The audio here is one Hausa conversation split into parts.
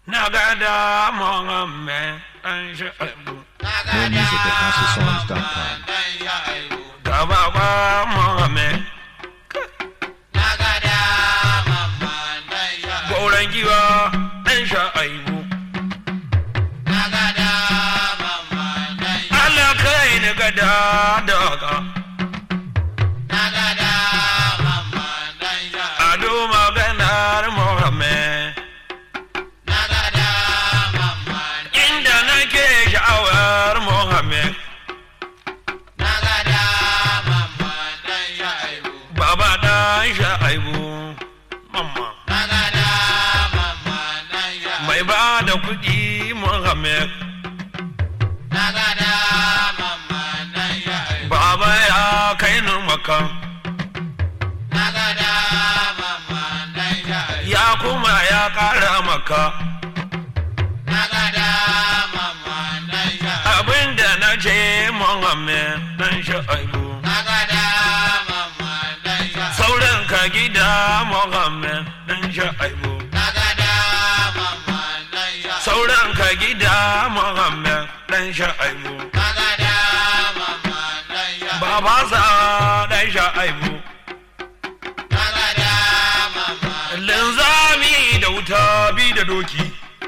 na gada Muhammad dan Shu'aibu More music at HouseOfSongs.com. ga baba Muhammad gauran giwa dan Shu'aibu Allah kai ni gada daga ado maganar Muhammad inda nake sha'awar Muhammad baba dan Shu'aibu mamma mai ba da kuɗi Muhammad baba ya kai ni maka ya kuma ya ƙara maka abinda na ce Muhammad dan Shu'aibu sauran ka gida Muhammad dan Shu'aibu sauran ka gida Muhammad dan Shu'aibu baba sa dan Shu'aibu linzami da wuta bi da doki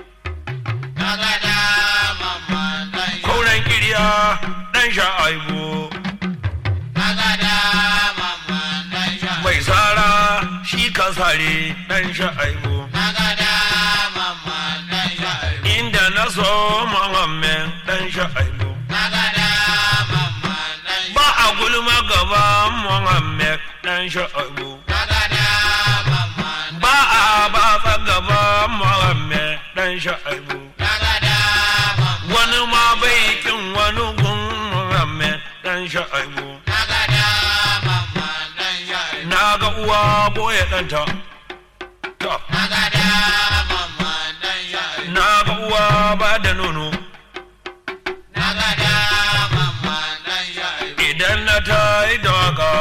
kauran kirya dan Shu'aibu mai sara shi ka sare dan Shu'aibu inda na so Muhammad dan Shu'aibu ba a gulma gaban Muhammad dan Shu'aibu ba a batsa gaban Muhammad dan Shu'aibu wani ma bai kin wani gun Muhammad dan Shu'aibu na ga uwa boye ɗanta ta na ga uwa ba da nono idan na ta yi da waka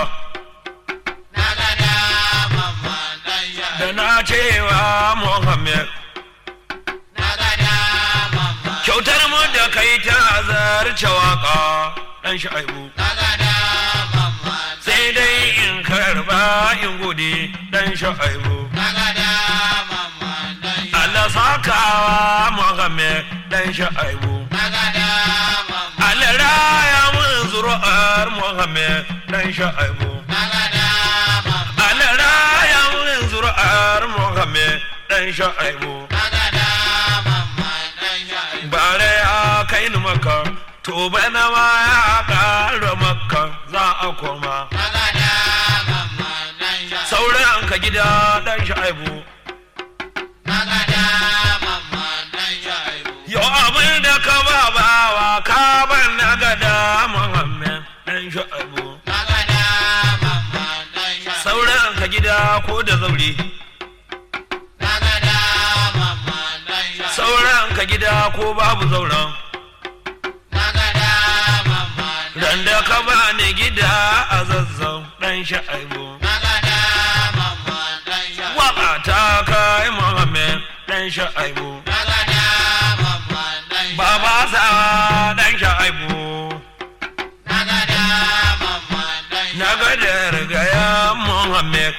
da na cewa Muhammad kyautar mu da kai ta zarce waka dan Shu'aibu sai dai in karba in gode dan Shu'aibu Allah sakawa Muhammad dan Shu'aibu Allah raya mun zuru'ar Muhammad dan Shu'aibu Allah raya mun zuru'ar Muhammad dan Shu'aibu bare ya kai ni maka to bana ma ya ƙara maka za a koma sauran ka gida dan Shu'aibu Yo abin da ka ba bawa ka ban na gada Muhammad dan Shu'aibu sauran ka gida ko da zaure sauran ka gida ko babu zauren ran da ka ba ni gida a zazzau dan Shu'aibu waka ta kai Muhammad dan Shu'aibu baba sa dan Shu'aibu na ga da rigaya Muhammad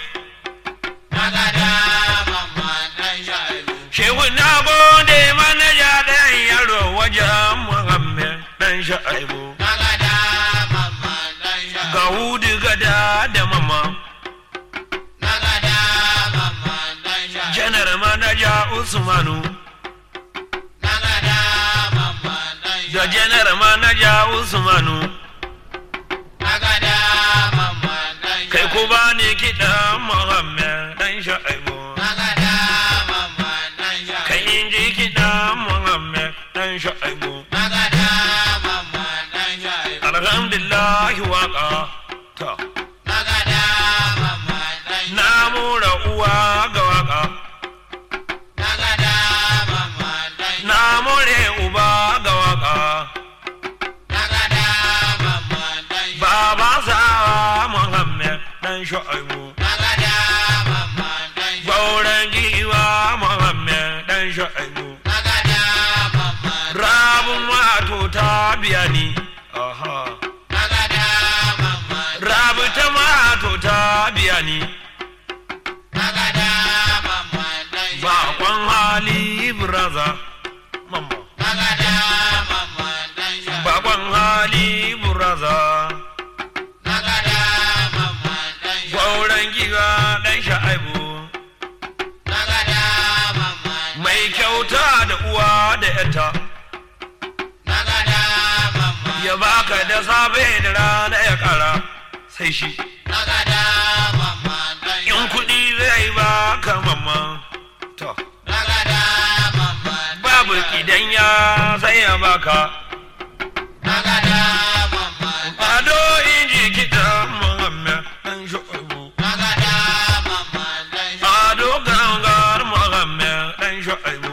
Shehu na gode manaja dan yaro wajen Muhammad dan Shu'aibu ga hudu gada da mama janar manaja Usmanu da janar manaja Usmanu kai ku ba ni kiɗan Muhammad dan Shu'aibu kai in ji kiɗan Muhammad dan Shu'aibu alhamdulillah waka ta na mura uwa ga waka na more uba ga waka baba sawa Muhammad dan Shu'aibu gauran giwa Muhammad dan Shu'aibu kyauta da uwa da yata ya baka da safe da rana ya kara sai shi in kuɗi zai baka mamma to babu idan ya sai ya baka ado inji kiɗa muhammed ɗan shu'aibu ado gangar muhammed ɗan shu'aibu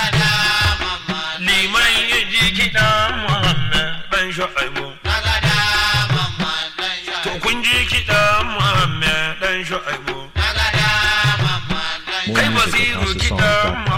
liman inji kiɗa muhammed ɗan shu'aibu to kun ji kiɗa muhammed ɗan shu'aibu More kai music at basiru kiɗa HouseOfSongs.com.